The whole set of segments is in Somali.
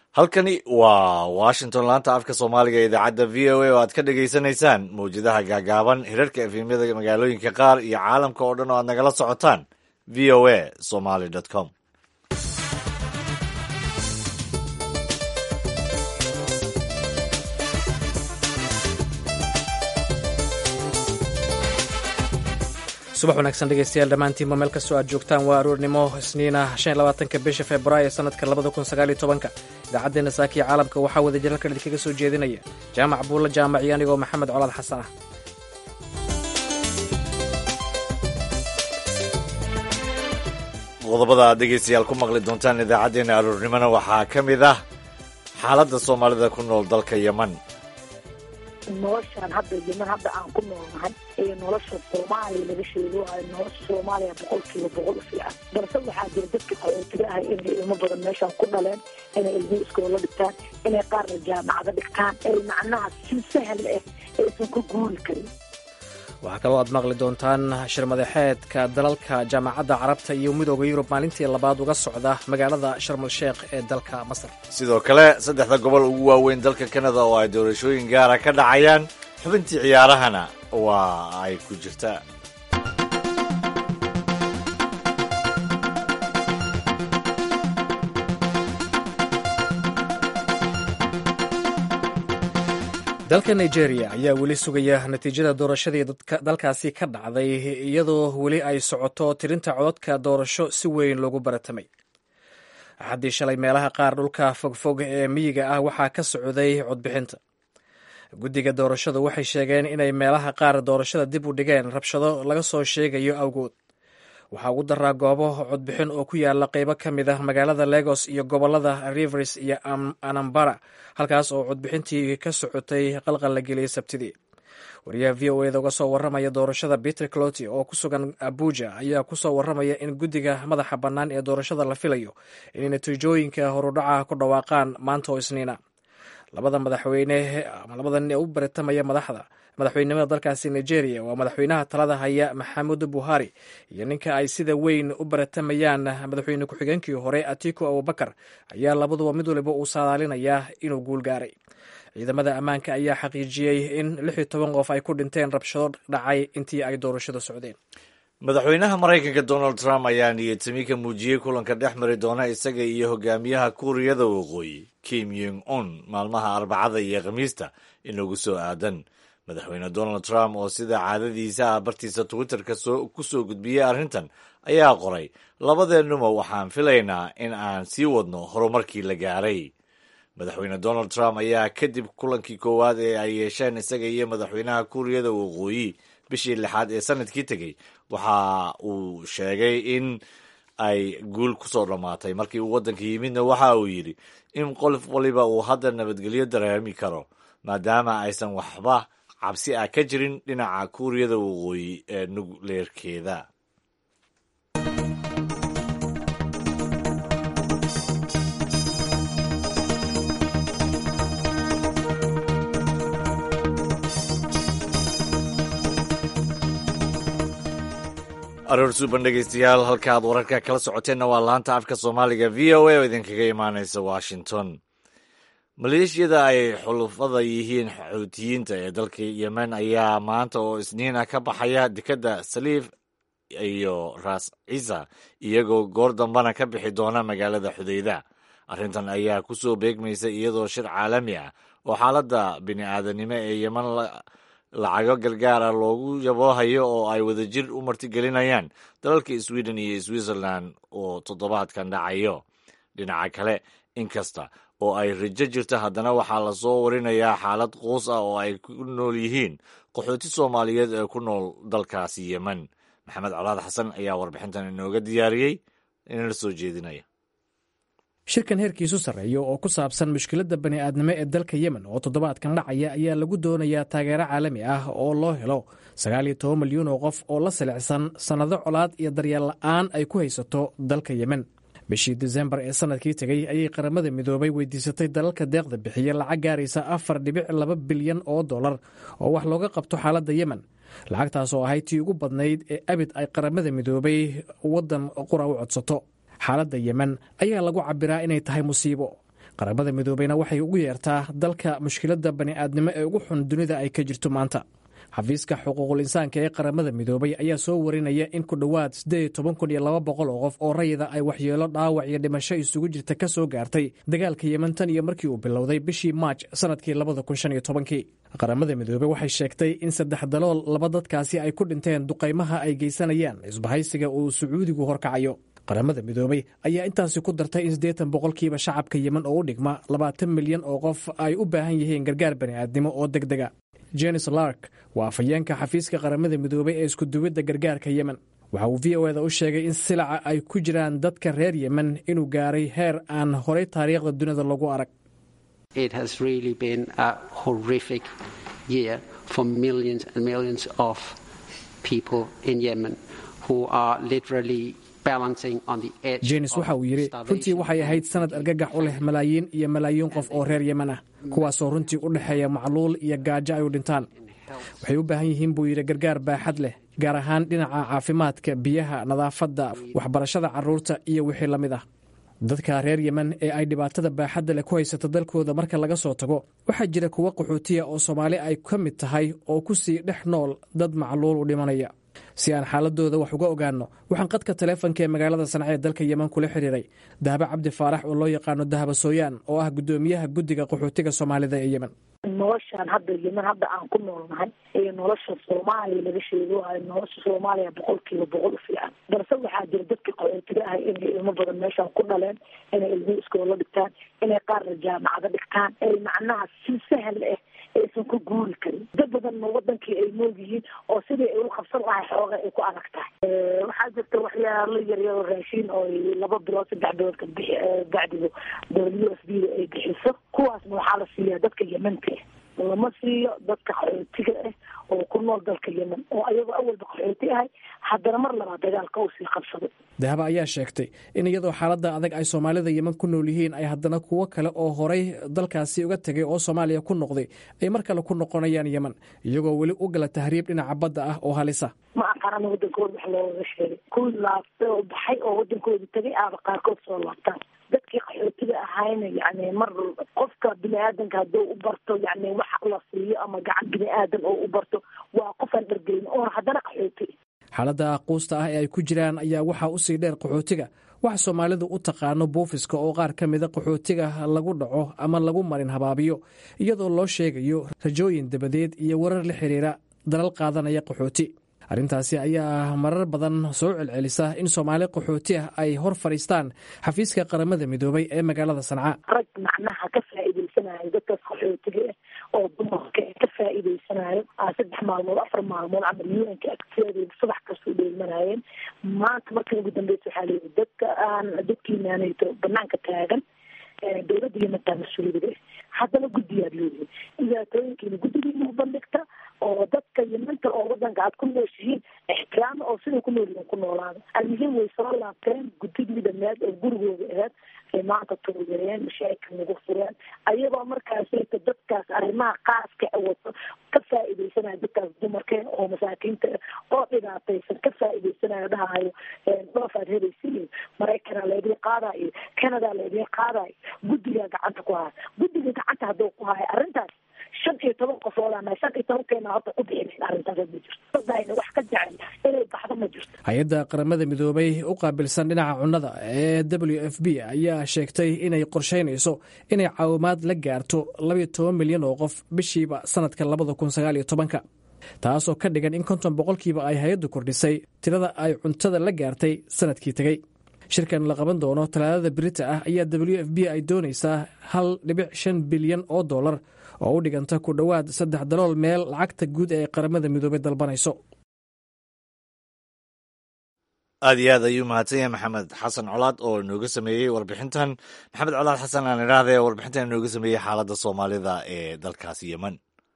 halkani waa washington laanta afka soomaaliga ee idaacadda v o a oo aad ka dhagaysanaysaan mawjadaha gaagaaban hirarka efemyada magaalooyinka qaar iyo caalamka oo dhan oo aad nagala socotaan v o a somaly com subax wanaagsan dhegeystayaal dhammaantiinba meel kastoo aad joogtaan waa aroornimo isniina shan iyo labaatanka bisha februaayo sanadka labada kun sagaal iyo tobanka idaacaddeenna saakiya caalamka waxaa wada jilalkan idinkaga soo jeedinaya jaamac buulla jaamac iyo anigoo maxamed colaad xasan ah qodobada aad dhegeystayaal ku maqli doontaan idaacaddeenna aroornimona waxaa ka mid ah xaaladda soomaalida ku nool dalka yeman noloshaan hadda yeman hadda aan ku noolnahay ee nolosha soomaaliya laga sheego ay nolosha soomaaliya boqolkiiba boqol u fiican balse waxaa jira dadka qaxootiga ah inay ilmo badan meeshaan ku dhaleen inay ilmuhu iskoola dhigtaan inay qaarna jaamacado dhigtaan ay macnaha si sahal ah aysan ku guuri karin waxaa kaloo aad maqli doontaan shirmadaxeedka dalalka jaamacadda carabta iyo midooda yurub maalintii labaad uga socda magaalada sharmal sheekh ee dalka masar sidoo kale saddexda gobol ugu waaweyn dalka kanada oo ay doorashooyin gaara ka dhacayaan xubintii ciyaarahana waa ay ku jirtaa dalka nigeria ayaa weli sugaya natiijada doorashadii dalkaasi ka dhacday iyadoo weli ay socoto tirinta cododka doorasho si weyn loogu baratamay axaddii shalay meelaha qaar dhulka fogfog ee miyiga ah waxaa ka socday codbixinta guddiga doorashadu waxay sheegeen inay meelaha qaar doorashada dib u dhigeen rabshado laga soo sheegayo awgood waxaa ugu daraa goobo codbixin oo ku yaala qeybo ka mid ah magaalada legos iyo gobolada rivers iyo anambara halkaas oo codbixintii ka socotay qalqal la geliyey sabtidii wariyaha v o eda uga soo waramaya doorashada peter cloti oo ku sugan abuja ayaa kusoo waramaya in guddiga madaxa bannaan ee doorashada la filayo inay natiijooyinka horudhaca ku dhawaaqaan maanta oo isniina labada madaxweyne ama labada nin ee u baritamaya madaxda madaxweynimada dalkaasi nigeria waa madaxweynaha talada haya maxamudu buhari iyo ninka ay sida weyn u baratamayaan madaxweyne ku-xigeenkii hore atiku abubakar ayaa labaduba mid waliba uu saadaalinayaa inuu guul gaaray ciidamada ammaanka ayaa xaqiijiyey in lix iyo toban qof ay ku dhinteen rabshado dhacay intii ay doorashada socdeen madaxweynaha maraykanka donald trump ayaa niyadtami ka muujiyey kulanka dhex mari doona isaga iyo hogaamiyaha kuuriyada waqooyi kim yong un maalmaha arbacada iyo khamiista inagu soo aadan madaxweyne donald trump oo sida caadadiisa ah bartiisa twitterka ku soo gudbiyey arrintan ayaa qoray labadeennuba waxaan filaynaa in aan sii wadno horumarkii la gaaray madaxweyne donald trump ayaa kadib kulankii koowaad ee ay yeesheen isaga iyo madaxweynaha kuuriyada waqooyi bishii lixaad ee sanadkii tegey waxa uu sheegay in ay guul kusoo dhammaatay markii uu waddanka yimidna waxa uu yidhi in qof waliba uu hadda nabadgelyo dareemi karo maadaama aysan waxba cabsi ah ka jirin dhinaca kuuriyada waqooyi ee nugleerkeeda aroor suuban dhegeystayaal halka aad wararka kala socoteenna waa laanta afka soomaaliga v o a oo idinkaga imaaneysa washington maleeshiyada ay xulufada yihiin xoutiyiinta ee dalka yemen ayaa maanta oo isniina ka baxaya dekedda saliif iyo raas ciisa iyagoo goor dambana ka bixi doona magaalada xudeyda arrintan ayaa ku soo beegmaysa iyadoo shir caalami ah oo xaaladda bini-aadanimo ee yemen lacago gargaara loogu yaboohayo oo ay wadajir u martigelinayaan dalalka sweden iyo switzerland oo toddobaadkan dhacayo dhinaca kale inkasta oo ay rajo jirta haddana waxaa lasoo warinayaa xaalad quus ah oo ay ku nool yihiin qaxooti soomaaliyeed ee ku nool dalkaasi yemen maxamed colaad xasan ayaa warbixintan inooga diyaariyey inala soo jeedinaya shirkan heerkiisu sarreeya oo ku saabsan mushkiladda bani'aadnimo ee dalka yemen oo toddobaadkan dhacaya ayaa lagu doonayaa taageero caalami ah oo loo helo sagaal iyo toban milyuun oo qof oo la silicsan sannado colaad iyo daryeel la'aan ay ku haysato dalka yemen bishii disembar ee sanadkii tegey ayay qaramada midoobay weydiisatay dalalka deeqda bixiya lacag gaaraysa afar dhibic laba bilyan oo dollar oo wax looga qabto xaaladda yemen lacagtaas oo ahayd tii ugu badnayd ee abid ay qaramada midoobay waddan qura u codsato xaaladda yemen ayaa lagu cabiraa inay tahay musiibo qaramada midoobeyna waxay ugu yeertaa dalka mushkiladda bani'aadnimo ee ugu xun dunida ay ka jirto maanta xafiiska xuquuqul insaanka ee qaramada midoobay ayaa soo warinaya in ku dhowaad siddeed toban kun iyo laba boqol oo qof oo rayida ay waxyeelo dhaawac iyo dhimasho isugu jirta ka soo gaartay dagaalka yemen tan iyo markii uu bilowday bishii maaj sannadkii labada kun shan iyo tobankii qaramada midoobey waxay sheegtay in saddex dalool laba dadkaasi ay ku dhinteen duqaymaha ay geysanayaan isbahaysiga uu sacuudigu horkacayo qaramada midoobey ayaa intaasi ku dartay in siddeetan boqolkiiba shacabka yemen oo u dhigma labaatan milyan oo qof ay u baahan yihiin gargaar bani'aadnimo oo deg dega jenis lark waa afhayeenka xafiiska qaramada midoobey ee iskuduwidda gargaarka yemen waxa uu v o eda u sheegay in silaca ay ku jiraan dadka reer yemen inuu gaaray heer aan horay taariikhda dunida lagu arag jenis waxa uu yidhi runtii waxay ahayd sanad argagax u leh malaayiin iyo malaayiin qof oo reer yemen ah kuwaasoo runtii u dhexeeya macluul iyo gaajo ay u dhintaan waxay u baahan yihiin buu yidhi gargaar baaxad leh gaar ahaan dhinaca caafimaadka biyaha nadaafadda waxbarashada carruurta iyo wixii la mid ah dadka reer yemen ee ay dhibaatada baaxadda leh ku haysato dalkooda marka laga soo tago waxaa jira kuwo qaxootiya oo soomaali ay ka mid tahay oo ku sii dhex nool dad macluul u dhimanaya si aan xaaladooda wax uga ogaanno waxaan qadka taleefonka ee magaalada sanca ee dalka yemen kula xiriiray dahabo cabdi faarax oo loo yaqaano dahaba sooyaan oo ah guddoomiyaha guddiga qaxootiga soomaalida ee yemen noloshaan hadda yemen hadda aan ku noolnahay ee nolosha soomaaliya laga sheegoohayo nolosha soomaaliya boqolkiiba boqol u fiican balse waxaa jira dadka qaxootiga ahay inay ilmo badan meeshaan ku dhaleen inay ilmo iskoola dhigtaan inay qaarna jaamacado dhigtaan ay macnaha si sahal ah aysan ku guuri karin dad badanna wadankii ay nool yihiin oo sidii ay u qabsan lahay xooga ay ku adag tahay waxaa jirta waxyaalo yaryaro raashiin oo laba bilood saddex bilood ka bixi bacdigo w s b da ay bixiso kuwaasna waxaa la siiyaa dadka yemanka ah lama siiyo dadka qaxootiga ah oo ku nool dalka yemen oo ayagoo awalba qaxooti ahay haddana mar labaad dagaalka uu sii qabsaday dahaba ayaa sheegtay in iyadoo xaaladda adag ay soomaalida yemen ku nool yihiin ay haddana kuwo kale oo horay dalkaasi uga tegay oo soomaaliya ku noqday ay mar kale ku noqonayaan yemen iyagoo weli u gala tahriib dhinaca badda ah oo halisa ma aqaana wadankooda wax loogaga sheegay kuwii laabtay oo baxay oo wadankooda tegay aaba qaarkood soo laabtaan dadkii qaxootiga ahayna yani mar qofka bini aadanka hadduu u barto yani wax la siiyo ama gacan bini aadan oo u barto waa qofaan dhargeyn oona haddana qaxooti xaaladda aquusta ah ee ay ku jiraan ayaa waxaa usii dheer qaxootiga waxa soomaalidu u taqaano buufiska oo qaar ka mida qaxootiga lagu dhaco ama lagu marin habaabiyo iyadoo loo sheegayo rajooyin dabadeed iyo warar la xiriira dalal qaadanaya qaxooti arrintaasi ayaa marar badan soo celcelisa in soomaali qaxooti ah ay hor fadhiistaan xafiiska qaramada midoobay ee magaalada sanca rag macnaha ka faa'iidaysanayo dadkaas qaxootiga ah oo dumarka ka faa'iidaysanayo saddex maalmood afar maalmood camal yuanka agteeda subax kasoo dheelmanayeen maanta markii ugu dambeysa waxaa leeyihi dadka aan dadkiinaanayto banaanka taagan dowladda yementaa mas-uuliyada haddana guddiyaad leeyihin dhibaatooyinkiina guddigiina u bandhigta oo dadka yementa oo wadanka aad ku nooshihiin ixtiraama oo siday ku noolyihiin ku noolaada almuhiim way soo laabteen guddigii dhameed oo gurigooda aheed ay maanta tuugeeyeen mashaakil nagu fureen ayagoo markaasayta dadkaas arrimaha qaaska wato ka faa'iidaysanaya dadkaas dumarka oo masaakiinta oo dhibaataysan ka faa'iidaysanayo dhahayo dhoofaad helaysiin maraykanaa laydin qaadayo canada laydin qaadayo guddigaa gacanta ku haya guddiga gacanta hadduu ku haya arrintaas shan iyo toban qofoodana shan iyo tobankeena horta ku bixin arrintaas ma jirto dadayna wax ka jecel inay baxdo ma jirto hay-adda qaramada midoobay u qaabilsan dhinaca cunnada ee w f b ayaa sheegtay inay qorsheynayso inay caawimaad la gaarto labayo toban milyan oo qof bishiiba sanadka labada kun sagaal iyo tobanka taasoo ka dhigan in konton boqolkiiba ay hay-addu kordhisay tirada ay cuntada la gaartay sanadkii tegey shirkan la qaban doono talaadada berita ah ayaa w f b ay doonaysaa hal dhibic shan bilyan oo dollar oo u dhiganta ku dhowaad saddex dalool meel lacagta guud ee qaramada midoobey dalbanayso aad iyo aad ayuu mahadsan yahay maxamed xasan colaad oo inooga sameeyey warbixintan maxamed colaad xasan aan idhaahde warbixintan inooga sameeyey xaaladda soomaalida ee dalkaasi yemen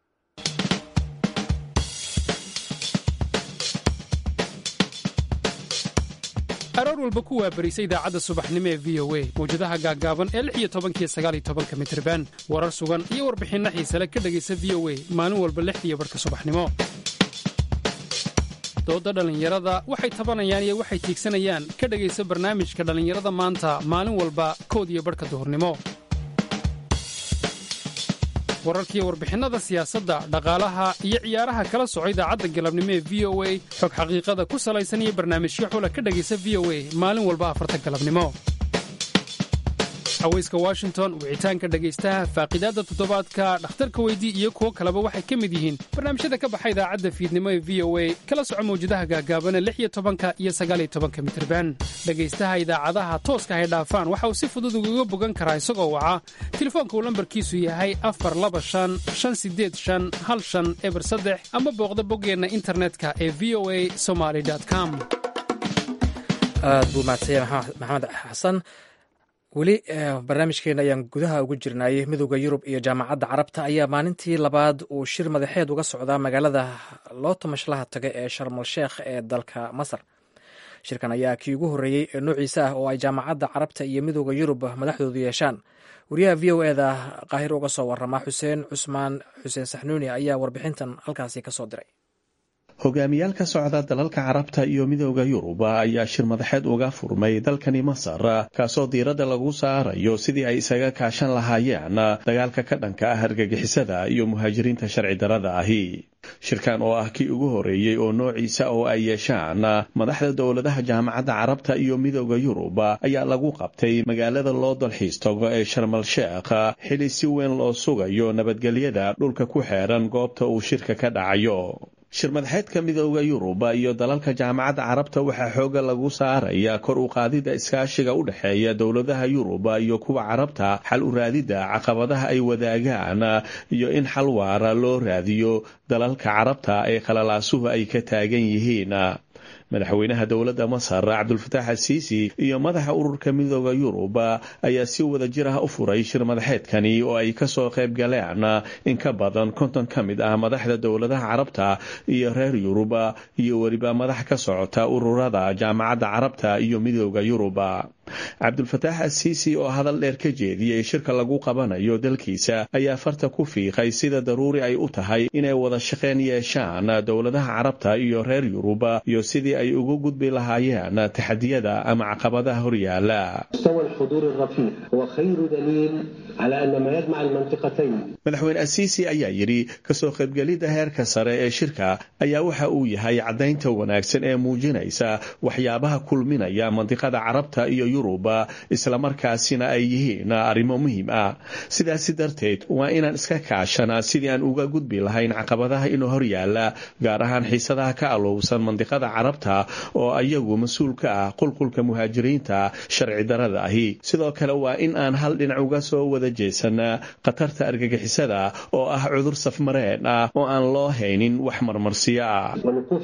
aroor walba ku waabarisa idaacadda subaxnimo ee v o a mawjadaha gaaggaaban ee lix iyo tobankiyo sagaal iyo tobanka mitriban warar sugan iyo warbixinno xiisale ka dhegaysa v o a maalin walba lixdiiyo barhka subaxnimo doodda dhallinyarada waxay tabanayaan iyo waxay tiigsanayaan ka dhegaysa barnaamijka dhallinyarada maanta maalin walba kood iyo barhka duhurnimo wararkiiyo warbixinnada siyaasadda dhaqaalaha iyo ciyaaraha kala soco idaacadda galabnimo ee v o a xog xaqiiqada ku salaysan iyo barnaamijyo xula ka dhegaysa v o a maalin walba afarta galabnimo haweyska washington wicitaanka dhegaystaha faaqidaadda toddobaadka dhakhtarka weydii iyo kuwo kaleba waxay ka mid yihiin barnaamijyada ka baxa idaacadda fiidnimo ee v o a kala soco mawjadaha gaagaabana lix iyo tobanka iyo sagaaliyo tobanka mitirban dhegaystaha idaacadaha tooska hay dhaafaan waxa uu si fudud ugaga bogan karaa isagoo waca telefoonka uu lambarkiisu yahay afar laba shan shan sideed shan hal shan eber saddex ama booqda boggeenna internetka ee v o a somaly com aad buu mahadsanya maxamed xasan weli barnaamijkeena ayaan gudaha ugu jirnay midooda yurub iyo jaamacadda carabta ayaa maalintii labaad uu shir madaxeed uga socdaa magaalada loota mashlaha taga ee sharmal sheekh ee dalka masar shirkan ayaa kii ugu horreeyey ee noociisa ah oo ay jaamacadda carabta iyo midooda yurub madaxdoodu yeeshaan wariyaha v o eda qaahir uga soo warama xuseen cusmaan xuseen saxnuuni ayaa warbixintan halkaasi ka soo diray hogaamiyaal ka socda dalalka carabta iyo midooda yurub ayaa shir madaxeed uga furmay dalkani masar kaasoo diiradda lagu saarayo sidii ay isaga kaashan lahaayeen dagaalka ka dhanka ah argagixisada iyo muhaajiriinta sharci darada ahi shirkan oo ah kii ugu horeeyey oo noociisa oo ay yeeshaan madaxda dowladaha jaamacadda carabta iyo midooda yurub ayaa lagu qabtay magaalada loo dalxiis tago ee sharmal sheekh xili si weyn loo sugayo nabadgelyada dhulka ku xeeran goobta uu shirka ka dhacayo shir madaxeedka midooda yurub iyo dalalka jaamacadda carabta waxaa xooga lagu saaraya kor u qaadida iskaashiga u dhexeeya dowladaha yurub iyo kuwa carabta xal u raadidda caqabadaha ay wadaagaan iyo in xal waara loo raadiyo dalalka carabta ee khalalaasuhu ay ka taagan yihiin madaxweynaha dowladda masar cabdulfataax asiisi iyo madaxa ururka midooda yurub ayaa si wada jir ah u furay shir madaxeedkani oo ay kasoo qayb galeen in ka badan konton ka mid ah madaxda dowladaha carabta iyo reer yurub iyo weliba madax ka socota ururada jaamacadda carabta iyo midooda yurub cabdulfataax asiisi oo hadal dheer ka jeediyey shirka lagu qabanayo dalkiisa ayaa farta ku fiiqay sida daruuri ay u tahay inay wada shaqeyn yeeshaan dowladaha carabta iyo reer yurub iyo sidii ay ugu gudbi lahaayeen taxadiyada ama caqabadaha horyaala madaxweyne asiisi ayaa yidhi kasoo qaybgelidda heerka sare ee shirka ayaa waxa uu yahay caddaynta wanaagsan ee muujinaysa waxyaabaha kulminaya mandiqada carabta iyo yurub islamarkaasina ay yihiin arrimo muhiim ah sidaasi darteed waa inaan iska kaashanaa sidii aan uga gudbi lahayn caqabadaha inuu horyaala gaar ahaan xiisadaha ka alowsan mandiqada carabta oo ayagu mas-uul ka ah qulqulka muhaajiriinta sharci darada ahi sidoo kale waa in aan hal dhinac uga soo wada jeesanaa khatarta argagixisada oo ah cudur safmareen ah oo aan loo haynin wax marmarsiyo ah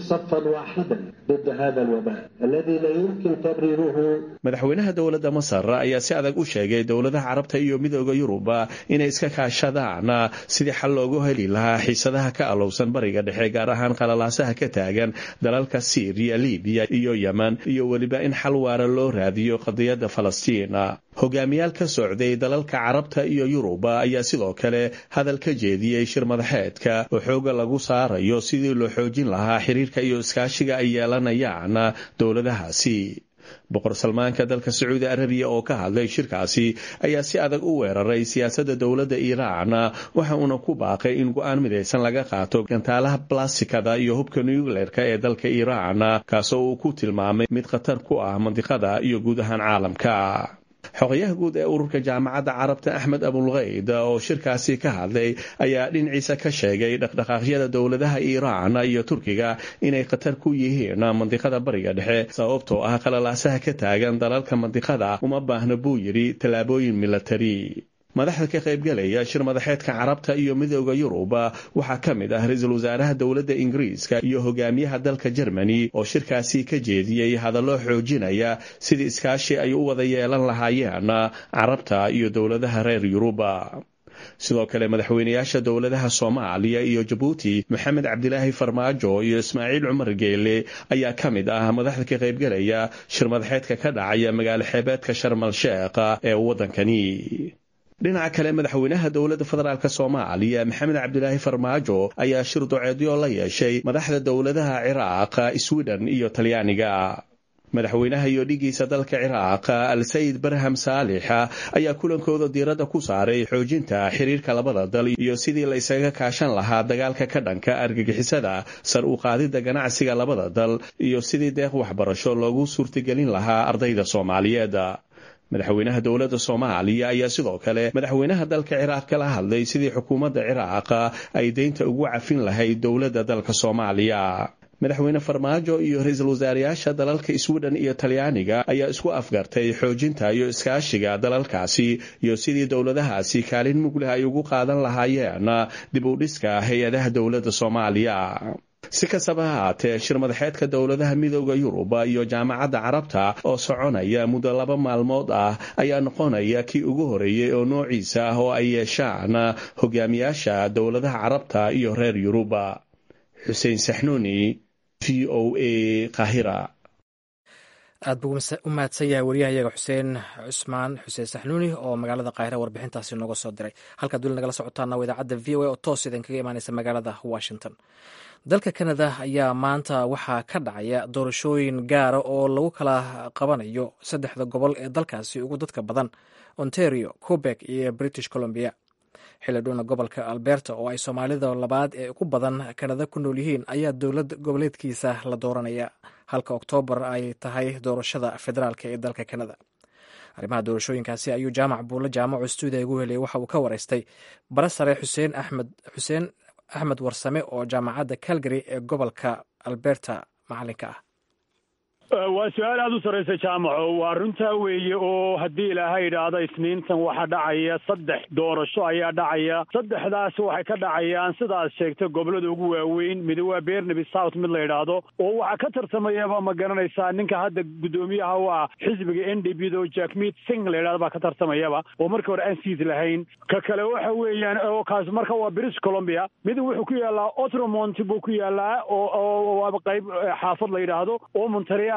madaxweynaha dowladda masar ayaa si adag u sheegay dowladaha carabta iyo midooda yurub inay iska kaashadaan sidii xal loogu heli lahaa xiisadaha ka alowsan bariga dhexe gaar ahaan qalalaasaha ka taagan dalalka siiriya libiya iyo yemen iyo weliba in xal waara loo raadiyo qadiyadda falastiin hogaamiyaal ka socday dalalka carabta iyo yurub ayaa sidoo kale hadal ka jeediyey shir madaxeedka oo xooga lagu saarayo sidii loo xoojin lahaa xiriirka iyo iskaashiga ay yeelanayaan dowladahaasi boqor salmaanka dalka sacuudi arabiya oo ka hadlay shirkaasi ayaa si adag u weeraray siyaasadda dowladda iiraan waxa uuna ku baaqay in go-aan midaysan laga qaato gantaalaha blastikada iyo hubka nucleerka ee dalka iiraan kaasoo uu ku tilmaamay mid khatar ku ah mandiqada iyo guud ahaan caalamka xogayaha guud ee ururka jaamacadda carabta axmed abulkayd oo shirkaasi ka hadlay ayaa dhinaciisa ka sheegay dhaqdhaqaaqyada dowladaha iiraan iyo turkiga inay khatar ku yihiin mandiqada bariga dhexe sababtoo ah qalalaasaha ka taagan dalalka mandiqada uma baahna buu yidhi tallaabooyin milatari madaxda ka qaybgalaya shir madaxeedka carabta iyo midooda yurub waxaa ka mid ah ra-iisul wasaaraha dowladda ingiriiska iyo hogaamiyaha dalka jermani oo shirkaasi ka jeediyey hadallo xoojinaya sidii iskaashi ay u wada yeelan lahaayeen carabta iyo dowladaha reer yurub sidoo kale madaxweynayaasha dowladaha soomaaliya iyo jabuuti maxamed cabdilaahi farmaajo iyo ismaaciil cumar geele ayaa ka mid ah madaxda ka qaybgalaya shir madaxeedka ka dhacaya magaalo xeebeedka sharmal sheekh ee waddankani dhinaca kale madaxweynaha dowladda federaalk soomaaliya maxamed cabdilaahi farmaajo ayaa shir doceedyo la yeeshay madaxda dowladaha ciraaq sweden iyo talyaaniga madaxweynaha iyo dhigiisa dalka ciraaq al sayid barham saalix ayaa kulankooda diiradda ku saaray xoojinta xiriirka labada dal iyo sidii la isaga kaashan lahaa dagaalka ka dhanka argagixisada sar u qaadidda ganacsiga labada dal iyo sidii deeq waxbarasho loogu suurtagelin lahaa ardayda soomaaliyeed madaxweynaha dowladda soomaaliya ayaa sidoo kale madaxweynaha dalka ciraaq kala hadlay sidii xukuumadda ciraaq ay deynta ugu cafin lahayd dowladda dalka soomaaliya madaxweyne farmaajo iyo ra-iisul wasaarayaasha dalalka sweden iyo talyaaniga ayaa isku afgartay xoojinta iyo iskaashiga dalalkaasi iyo sidii dowladahaasi kaalin mugleh ay ugu qaadan lahaayeen dib u dhiska hay-adaha dowladda soomaaliya si kastaba ha haatee shir madaxeedka dowladaha midooda yurub iyo jaamacadda carabta oo soconaya muddo laba maalmood ah ayaa noqonaya kii ugu horeeyey oo noociisa ah oo ay yeeshaan hogaamiyaasha dowladaha carabta iyo reer yurub xuseen saxnuuni v o a kahira aad buu u mahadsan yahay wariyahayaga xuseen cusmaan xuseen saxnuuni oo magaalada kaahira warbixintaasi nooga soo diray halkaad weli nagala socotaana waa idaacadda v o a oo toos idinkaga imaaneysa magaalada washington dalka kanada ayaa maanta waxaa ka dhacaya doorashooyin gaara oo lagu kala qabanayo saddexda gobol ee dalkaasi ugu dadka badan ontario quebec iyo british columbia xildhibna gobolka alberta oo ay soomaalida labaad ee ugu badan kanada ku nool yihiin ayaa dowlad goboleedkiisa la dooranaya halka oktoobar ay tahay doorashada federaalk ee dalka kanada arrimaha doorashooyinkaasi ayuu jaamac buulle jaamaco stuudiya ugu heliyay waxa uu ka wareystay bara sare xuseen axmed xuseen axmed warsame oo jaamacadda calgary ee gobolka alberta macalinka ah waa su-aal aada u sarreysa jaamaco waa runtaa weeye oo haddii ilaahay idhaahdo isniintan waxaa dhacaya saddex doorasho ayaa dhacaya saddexdaas waxay ka dhacayaan sidaad sheegtay gobollada ugu waaweyn mid waa bernaby south mid la idhaahdo oo waxaa ka tartamayaba ma garanaysaa ninka hadda guddoomiyaha u ah xisbiga n d b do jackmeet sing la idhahdo baa ka tartamayaba oo markii hore aan siis lahayn ka kale waxa weeyaan oo kaas marka waa british columbia mid wuxuu ku yaalaa otromont buu ku yaalaa oo waaba qayb xaafad la yidhaahdo oo montareal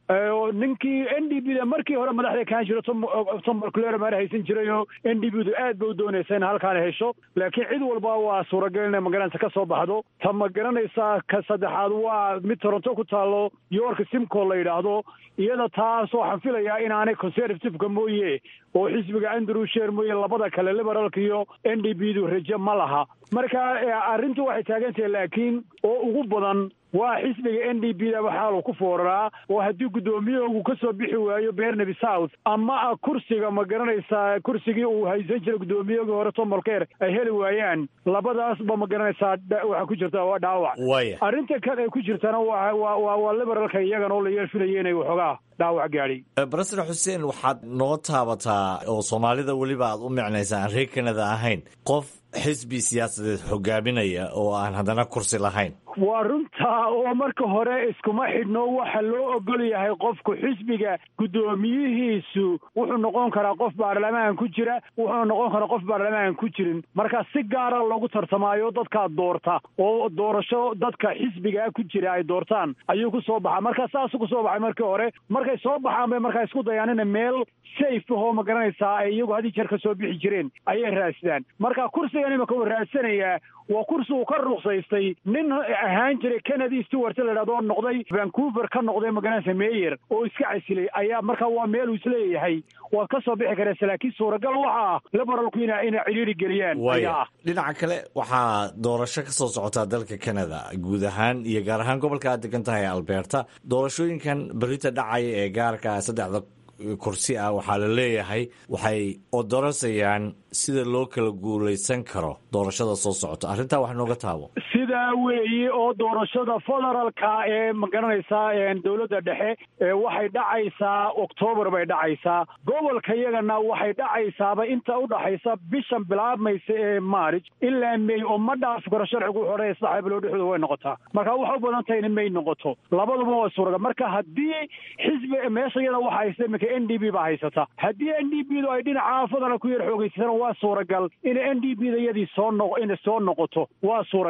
ninkii n d b da markii hore madaxda kaan jiro tom clera maar haysan jiray oo n d b du aad ba u doonaysa in halkaan hesho laakiin cid walba waa suuragal inay magaranaysa ka soo baxdo ta ma garanaysaa ka saddexaad waa mid toronto ku taalo york simco la yidhaahdo iyada taas waxaan filayaa inaanay conservativeka mooye oo xisbiga andrew sher mooye labada kale liberaalka iyo n d b du raje ma laha marka arrintu waxay taagantahay laakiin oo ugu badan waa xisbiga n d b da waxaa ku fooraraa oo haddii guddoomiyahogu ka soo bixi waayo bernaby south ama kursiga ma garanaysaa kursigii uu haysan jiray guddoomiyahogii hore tom molker ay heli waayaan labadaasba ma garanaysaa waxaa ku jirta waa dhaawac arrinta kale ay ku jirtana waa waa waa liberaalka iyagana oo la yeelfinaya inay waxoogaa dhaawac gaadhay barasar xuseen waxaad noo taabataa oo soomaalida weliba aad u micnaysaa aan reer kanada ahayn qof xisbi siyaasadeed hogaaminaya oo aan haddana kursi lahayn waa runtaa oo marka hore iskuma xidhno waxa loo ogol yahay qofku xisbiga guddoomiyihiisu wuxuu noqon karaa qof baarlamaan ku jira wuxuu noqon karaa qof baarlamaan ku jirin marka si gaara loogu tartamaayo dadkaa doorta oo doorasho dadka xisbigaa ku jira ay doortaan ayuu ku soo baxaa marka saasuu ku soo baxay markii hore markay soo baxaan bay markaa isku dayaan ina meel safe ahoo ma garanaysaa ay iyagu haddii jeer ka soo bixi jireen ayay raadsadaan marka kursigan imaka uu raadsanayaa waa kursi uu ka ruqsaystay nin ahaan jiray kennedy stewart la idhahdo oo noqday vancouver ka noqday magaranaysa meyer oo iska casilay ayaa marka waa meel uu isleeyahay waad ka soo bixi karaysa laakiin suuragal waxa ah liberalku ina inay cidhiiri geliyaan ayaa ah dhinaca kale waxaa doorasho ka soo socotaa dalka canada guud ahaan iyo gaar ahaan gobolka aad degan tahay alberta doorashooyinkan berita dhacaya ee gaarka saddexda kursi ah waxaa la leeyahay waxay odorasayaan sida loo kala guulaysan karo doorashada soo socota arrintaa wax nooga taabo sidaa weeye oo doorashada federaalka ee ma garanaysaa dowladda dhexe waxay dhacaysaa oktoobar bay dhacaysaa gobolka iyagana waxay dhacaysaaba inta udhaxaysa bishan bilaabmaysa ee marich ilaa may oo ma dhaafi karo sharcigu wuxuu odhanaya saddex bilood dhexdooda way noqotaa marka waxay u badan tahay in may noqoto labaduba waa suuragal marka haddii xisbi meesha iyada waxa haysta iminka n d b baa haysata haddii n d b du ay dhinaca federal ku yar xoogeysatana waa suuragal in n d b da iyadii soo noq inay soo noqoto waa suuragal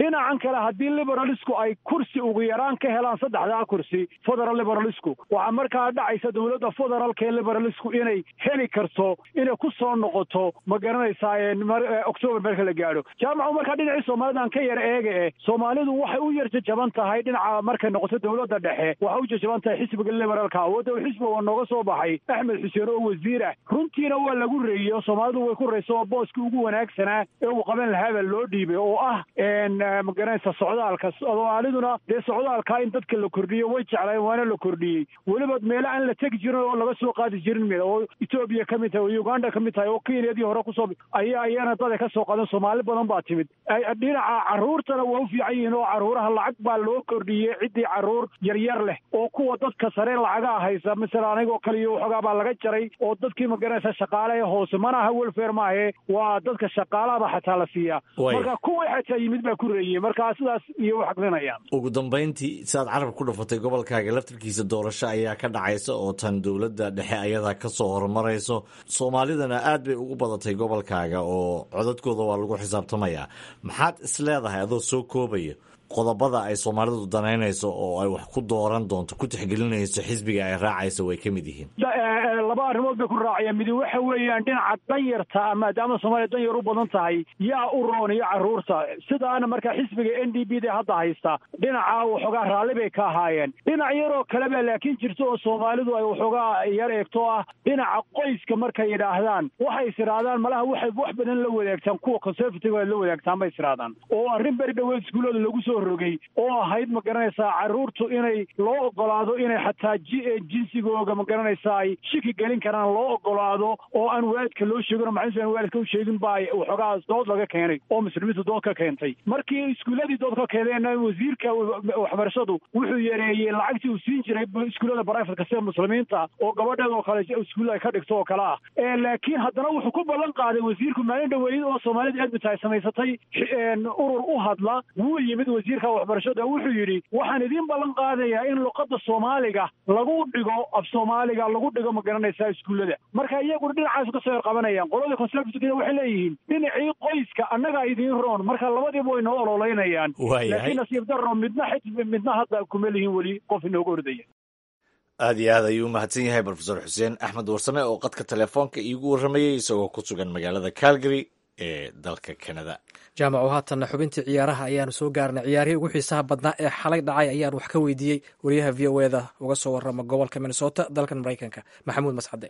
dhinacan kale haddii liberalisku ay kursi ugu yaraan ka helaan saddexdaa kursi federal liberalisku waxaa markaa dhacaysa dowladda federaalka ee liberalisku inay heli karto inay ku soo noqoto ma garanaysaa octoobar marka la gaadho jaamacu markaa dhinacii soomaalida aan ka yar eega eh soomaalidu waxay u yar jajaban tahay dhinaca markay noqoto dowladda dhexe waxay u jajaban tahay xisbiga liberaalka awoodda xisbiga waa nooga soo baxay axmed xuseen oo wasiir ah runtiina waa lagu reeyey oo soomaalidu way ku reyso oo booskii ugu wanaagsanaa ee uu qaban lahaabaa loo dhiibay oo ah ma garanaysa socdaalka soomaaliduna dee socdaalkaa in dadka la kordhiyo way jeclaayeen waana la kordhiyey weliba meelo aan la tegi jirin oo laga soo qaadi jirin mid oo etoobiya ka mid tahay oo uganda ka mid tahay oo kenyadii hore kusoo ayaa iyana dada ka soo qadan soomaali badan baa timid dhinaca carruurtana waa u fiican yihiin oo carruuraha lacag baa loo kordhiyey ciddii carruur yaryar leh oo kuwa dadka sare lacagaa haysa masala anigoo kale iyo waxoogaa baa laga jaray oo dadkii magaranaysa shaqaale ee hoose mana aha welfare maahe waa dadka shaqaalahaba xataa la siiyaa marka kuwii xataa yimid baa ku reeyey marka sidaas iyo u xaqlinayaan ugu dambayntii siaad carab ku dhufatay gobolkaaga laftarkiisa doorasho ayaa ka dhacaysa oo tan dowladda dhexe ayadaa ka soo horumarayso soomaalidana aad bay ugu badatay gobolkaaga oo codadkooda waa lagu xisaabtamayaa maxaad is leedahay adoo soo koobaya qodobada ay soomaalidu danaynayso oo ay wax ku dooran doonto ku tixgelinayso xisbiga ay raacayso way ka mid yihiin laba arrimood bay ku raacayaan midi waxa weeyaan dhinaca danyarta maadaama soomaaliya danyar u badan tahay yaa u roon iyo carruurta sidaana markaa xisbiga n d b da hadda haysta dhinaca waxoogaa raalli bay ka ahaayeen dhinac yaroo kaleba laakiin jirto oo soomaalidu ay waxoogaa yar eegto ah dhinaca qoyska markay yidhaahdaan waxay is idhaahdaan malaha waxay wax badan la wadaagtaan kuwa conservative ay la wadaagtaan bay is idhaahdaan oo arrin beri dhaweed iskuullada lagu soo rogay oo ahayd ma garanaysaa carruurtu inay loo ogolaado inay xataa jinsigooga ma garanaysaa ay shiki gelin karaan loo ogolaado oo aan waalidka loo sheegin oo maxanuusan aan waalidka u sheegin baa waxoogaa dood laga keenay oo muslimiintu dood ka keentay markii iskuulladii dood ka keeneen wasiirka waxbarashadu wuxuu yareeyey lacagtii uu siin jiray iskuullada barifadka sida muslimiinta oo gabadheed oo kale iskuulla ay ka dhigto oo kale ah laakiin haddana wuxuu ku ballan qaaday wasiirku maalin dhaweeyid oo soomaalida edmita ay samaysatay urur u hadla wuu yimid wasiirka waxbarashada wuxuu yidhi waxaan idiin ballan qaadayaa in luqadda soomaaliga lagu dhigo af soomaaliga lagu dhigo ma garanaysaa iskuullada marka iyaguna dhinacaasu kasoo yar qabanayaan qoladii conservative waxay leeyihiin dhinacii qoyska annagaa idiin roon marka labadiiba way noo ololeynayaan laakiin nasiib darro midna midna hadda kuma lihin weli qof inooga ordaya aad iyo aad ayuu u mahadsan yahay brofesor xuseen axmed warsame oo qadka telefoonka iigu warramayey isagoo ku sugan magaalada calgary ee dalka canada jaamaco haatanna xubintii ciyaaraha ayaanu soo gaarnay ciyaarihii ugu xiisaha badnaa ee xalay dhacay ayaan wax ka weydiiyey wariyaha v o eda uga soo warrama gobolka minnesota dalkan maraykanka maxamuud mascade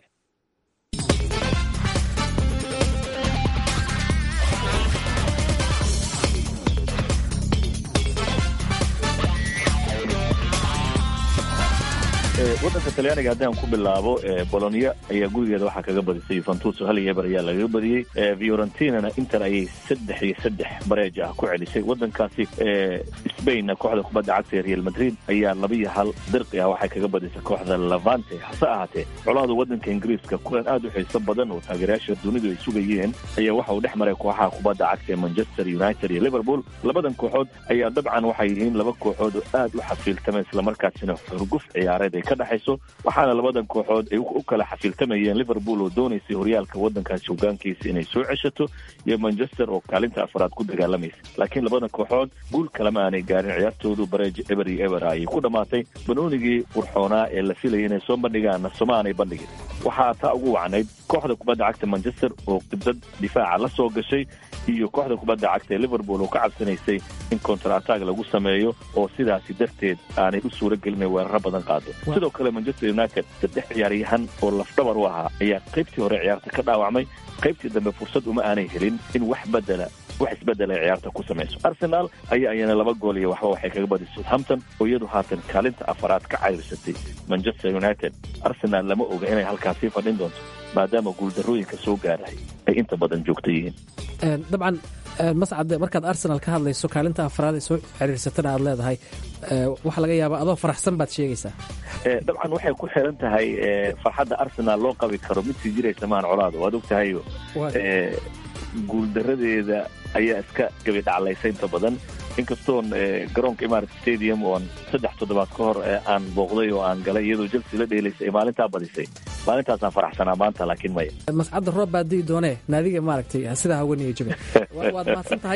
waddanka talyaaniga haddaan ku bilaabo bolonia ayaa gurigeeda waxaa kaga badisay yuventus hal iyo eber ayaa lagaga badiyey fiorentinana inter ayay saddex iyo saddex bareej ah ku celisay waddankaasi spainna kooxda kubadda cagta ee real madrid ayaa laba iyo hal dirqi ah waxay kaga badisay kooxda lavante hase ahaatee colaada waddanka ingiriiska kulan aad u xiiso badan oo taageerayaasha dunidu ay sugayeen ayaa waxa uu dhex maray kooxaha kubadda cagta ee manchester united iyo liverpool labadan kooxood ayaa dabcan waxay yihiin laba kooxood oo aad u xafiiltama islamarkaasina xurguf ciyaareed ay ka dhexayso waxaana labadan kooxood ay u kala xafiiltamayeen liverpool oo doonaysay horyaalka waddankaasi hogaankiisa inay soo ceshato iyo manchester oo kaalinta afraad ku dagaalamaysa laakiin labadan kooxood guul kalema aanay gaarin ciyaartoodu bareej eber iyo eber ayay ku dhammaatay banoonigii qurxoonaa ee la filayay inay soo bandhigaanna soma aanay bandhigin waxaa taa ugu wacnayd kooxda kubadda cagta manchester oo qibdad difaaca la soo gashay iyo kooxda kubadda cagta ee liverpool oo ka cabsanaysay in counter attack lagu sameeyo oo sidaasi darteed aanay u suura gelin weeraro badan qaado sidoo kale manchester united saddex ciyaaryahan oo lafdhabar u ahaa ayaa qaybtii hore ciyaarta ka dhaawacmay qaybtii dambe fursad uma aanay helin in wax bedela wax isbedel ay ciyaarta ku samayso arsenal ayaa ayana laba gool iyo waxba waxay kaga badisay southampton oo iyadu haatan kaalinta afaraad ka cayrsatay manchester united arsenal lama oga inay halkaasii fadhin doonto maadaama guuldarooyinka soo gaarahay ay inta badan joogto yihiin dabcan mascade markaad arsenal ka hadlayso kaalinta afraad ee soo xiriirsatana aad leedahay waxaa laga yaabaa adoo faraxsan baad sheegaysaa dabcan waxay ku xiran tahay farxadda arsenal loo qabi karo mid sii jiraysa maan colaado waad og tahayo guuldaradeeda ayaa iska gabi dhaclaysa inta badan inkastoon garoonka imarat stadium oon saddex toddobaad ka hor aan booqday oo aan galay iyadoo chelsea la dheelaysay ay maalintaa badisay maalintaasaan faraxsanaa maanta laakiin maya mascadda roob baa dii doonee naadiga maaragtay sidaa hawaniya jabe waad mahadsan tahay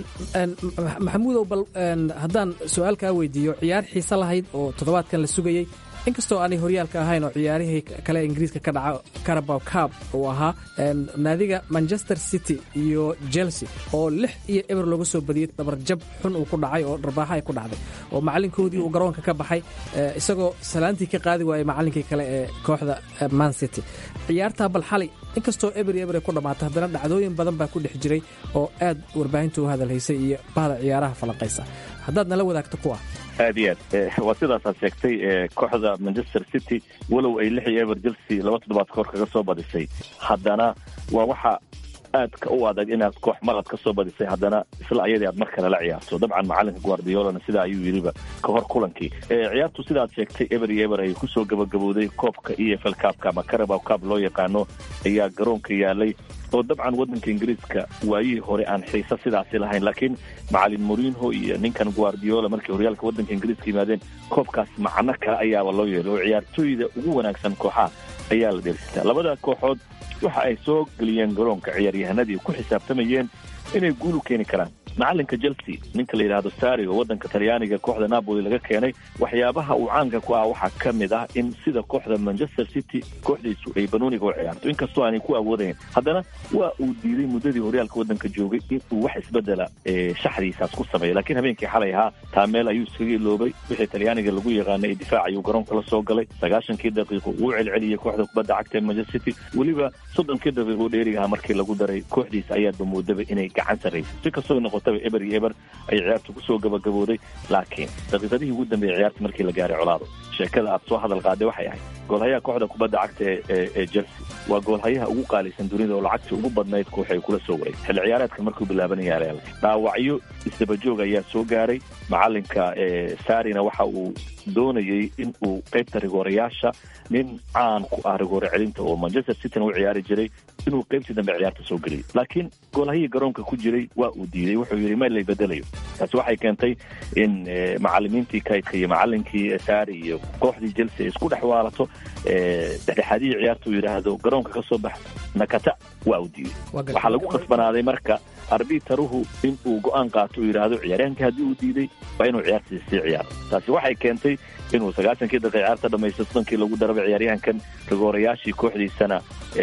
maxamuudow bal haddaan su-aal kaa weydiiyo ciyaar xiise lahayd oo toddobaadkan la sugayey inkastoo aanay horyaalka ahayn oo ciyaarihii kale ingiriiska ka dhaca carabow cab uu ahaa naadiga manchester city iyo chelsea oo lix iyo eber looga soo badiyey dabarjab xun uu ku dhacay oo dharbaaxa ay ku dhacday oo macallinkoodii uu garoonka ka baxay isagoo salaantii ka qaadi waayey macallinkii kale ee kooxda man city ciyaartaa bal xalay inkastoo eber iyo eber ay ku dhammaatay haddana dhacdooyin badan baa ku dhex jiray oo aad warbaahinta u hadalhaysay iyo bahda ciyaaraha falanqaysa haddaad nala wadaagto kuwa aad iyo aad waa sidaasaad sheegtay kooxda manchester city walow ay lix iyo eber chelsea laba toddobaad kahor kaga soo badisay haddana waa waxa aadka u adag inaad koox marad ka soo badisay haddana isla ayadii aad mar kale la ciyaarto dabcan macalinka guardiolana sidaa ayuu yidhiba ka hor kulankii ciyaartu sidaad sheegtay eber iyo eber ay kusoo gabagabowday koobka e f l cabka ama carabow cab loo yaqaano ayaa garoonka yaalay oo dabcan waddanka ingiriiska waayihii hore aan xiise sidaasi lahayn laakiin macalin morinho iyo ninkan guardiola markay horyaalka waddanka ingiriiska yimaadeen koobkaas macno kale ayaaba loo yeelay oo ciyaartooyda ugu wanaagsan kooxaha ayaa la dheelsitaa labada kooxood waxa ay soo geliyeen garoonka ciyaaryahanadii ku xisaabtamayeen inay guul u keeni karaan macalinka chelsea ninka la yidhaahdo sari oo waddanka talyaaniga kooxda napoli laga keenay waxyaabaha uu caanka ku ah waxaa ka mid ah in sida kooxda manchester city kooxdiisu ay banooniga u ciyaarto inkastoo aanay ku awoodayn haddana waa uu diiday muddadii horyaalka waddanka joogay in uu wax isbedela shaxdiisaas ku sameeyo laakiin habeenkii xalay ahaa taameel ayuu iskaga iloobay wixii talyaaniga lagu yaqaanay ee difaac ayuu garoonka la soo galay sagaashankii daqiiqo uu celceliyey kooxda kubadda cagta ee manchester city weliba soddonkii daqiiqo dheerigaha markii lagu daray kooxdiisa ayaadba moodaba inay gacan sarraysay si kastoo noqotaba eber iyo eber ay ciyaartu kusoo gabagabooday laakiin daqiiqadihii ugu dambeeyey ciyaarta markii la gaaray colaado sheekada aad soo hadal qaaday waxay ahayd goolhayaha kooxda kubadda cagta ee chelsea waa goolhayaha ugu qaalisan dunida oo lacagtii ugu badnayd koox ay kula soo waray xilli ciyaareedka markuu bilaabanaya reaalka dhaawacyo isdabajoog ayaa soo gaaray macalinka sarina waxa uu doonayey in uu qaybta rigoorayaasha nin caan ku ah rigoore celinta oo manchester cityna u ciyaari jiray inuu qaybtii dambe ciyaarta soo geliyay laakiin goolhayii garoonka ku jiray waa uu diiday wuxuu yidhi ma lay bedelayo taasi waxay keentay in macalimiintii kaydka iyo macalinkii sari iyo kooxdii chelsea ay isku dhex waalato dhexdhexaadihii ciyaarta uu yidhaahdo garoonka ka soo bax nakata waa uu diiday waxaa lagu khasbanaaday marka arbitaruhu in uu go-aan qaato uu yidhaahdo ciyaaryahankii haddii uu diiday waa inuu ciyaartii sii ciyaaro taasi waxay keentay inuu sagaashankii daqiiq ciyaarta dhamaystay soddonkii lagu daraba ciyaaryahankan rigoorayaashii kooxdiisana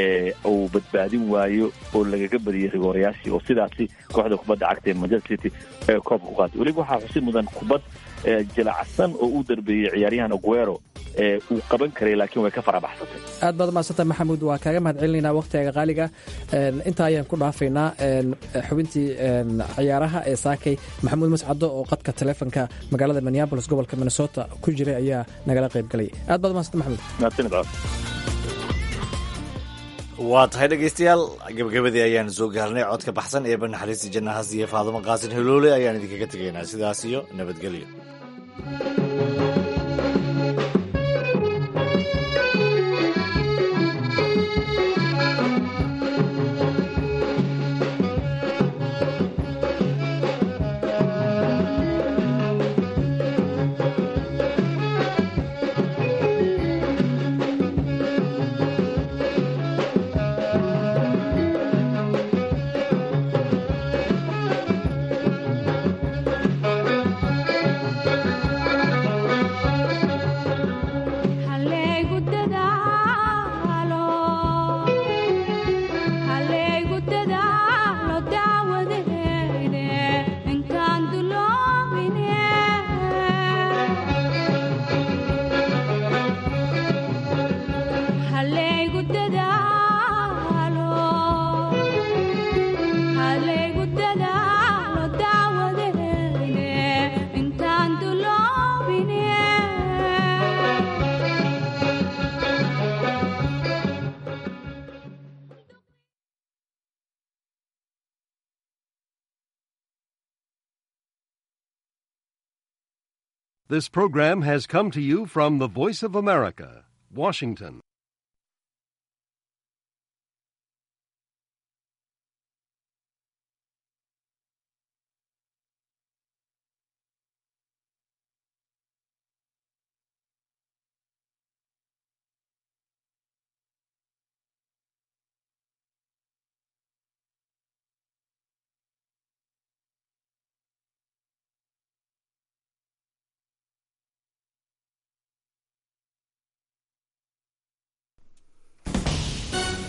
uu badbaadin waayo oo lagaga badiyey rigoorayaashii oo sidaasi kooxda kubadda cagta ee manchester city ee koobka ku qaatay weliba waxaa xusid mudan kubad jilacsan oo uu darbeeyey ciyaaryahan aguero ee uu qaban karay laakiin way ka farabaxsatay aad baad umaadsantaha maxamuud waa kaaga mahad celinaynaa wakhtiga qaaliga intaa ayaan ku dhaafaynaa xubintii ciyaaraha ee saakay maxamuud mascado oo qadka taleefonka magaalada minneabolis gobolka minnesota ku jiray ayaa nagala qayb galay aad baad umadsanta maxamuud mahadsanid waa tahay dhegaystayaal gabagabadii ayaan soo gaarnay codka baxsan ee banaxariista jannahaas iyo faadumo qaasin hiloole ayaan idinkaga tegaynaa sidaas iyo nabadgelyo This program has come to you from the Voice of America, Washington.